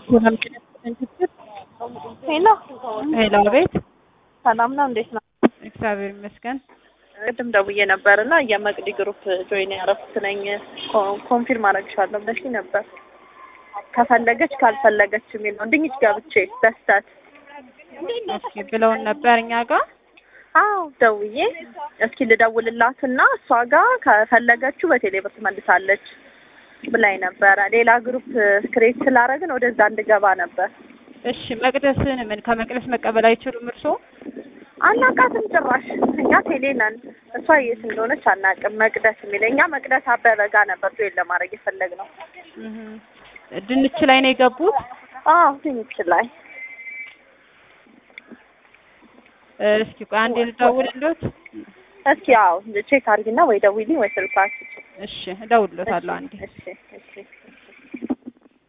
ሰላም ጤና ይስጥልኝ። ሄሎ ሄሎ፣ አቤት። ሰላም ነው፣ እንዴት ነው? እግዚአብሔር ይመስገን። ቅድም ደውዬ ነበር እና የመቅዲ ግሩፕ ጆይን ያረኩት ነኝ ኮንፊርም አደርግሻለሁ ብለሽ ነበር። ከፈለገች ካልፈለገች የሚል ነው። ድንች ገብቼ በስተት እስኪ ብለውን ነበር እኛ ጋር አዎ ደውዬ እስኪ ልደውልላትና እሷ ጋር ከፈለገችው በቴሌብር ትመልሳለች ብላኝ ነበረ። ሌላ ግሩፕ ክሬት ስላደረግን ወደዛ እንድገባ ነበር። እሺ፣ መቅደስን ምን ከመቅደስ መቀበል አይችሉም እርስዎ? አናውቃትም ጭራሽ። እኛ ቴሌ ነን። እሷ የት እንደሆነች አናውቅም። መቅደስ የሚል እኛ መቅደስ አበበ ጋር ነበር ጆይን ለማድረግ የፈለግነው። እህ ድንች ላይ ነው የገቡት? አዎ ድንች ላይ እስኪ ቆይ አንዴ ልደውልልዎት። እስኪ ያው ቼክ አድርጊና ወይ ደውይልኝ ወይ ስልኳ እሺ፣ እደውልልዎታለሁ አንዴ። እሺ እሺ